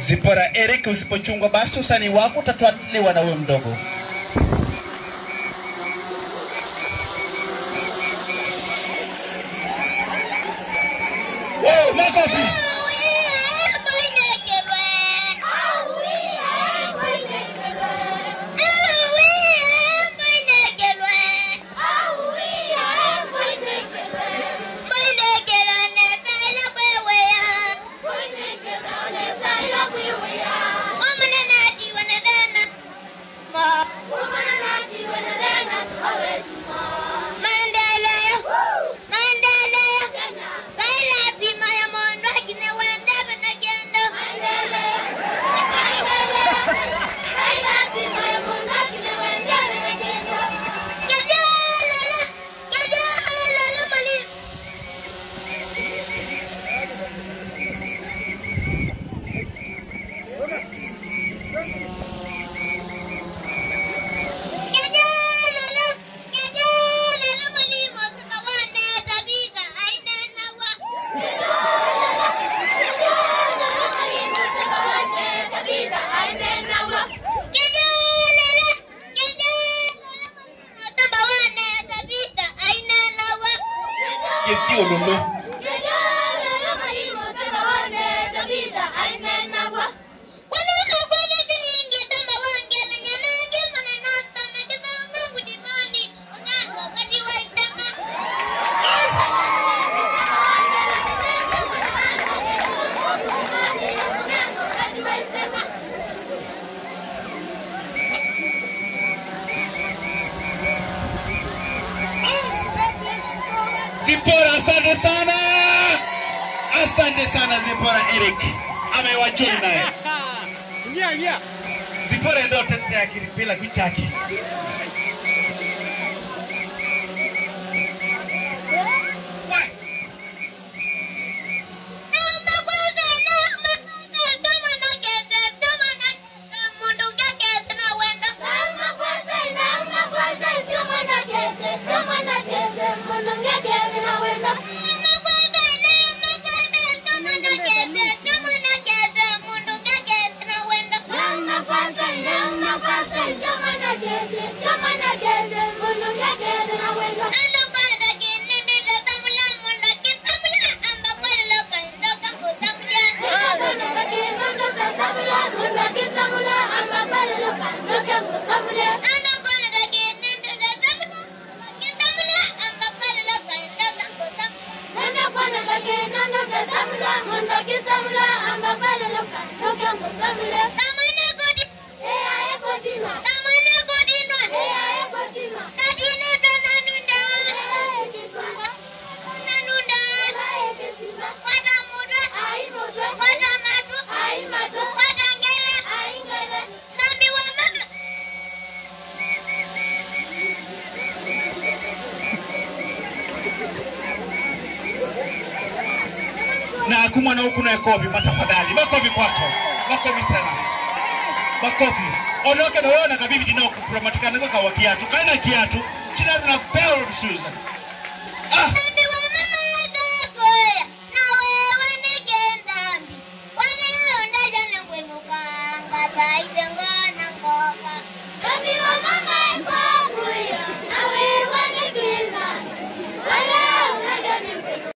Zipora Eric, usipochungwa basi usanii wako utatwaliwa na huyo mdogo. Wow, makofi! Yetti ololo. Zipora, asante sana, asante sana Zipora Eric amewachuni naye. Ingia, ingia. Zipora ndio tetea kilipila kichake. Why? na kumwana huku na kofi matafadhali makofi kwako makofi tena makofi onoke na wewe na kabibi jina kupromatika nako kawa kiatu kana kiatu jina zina pair of shoes ah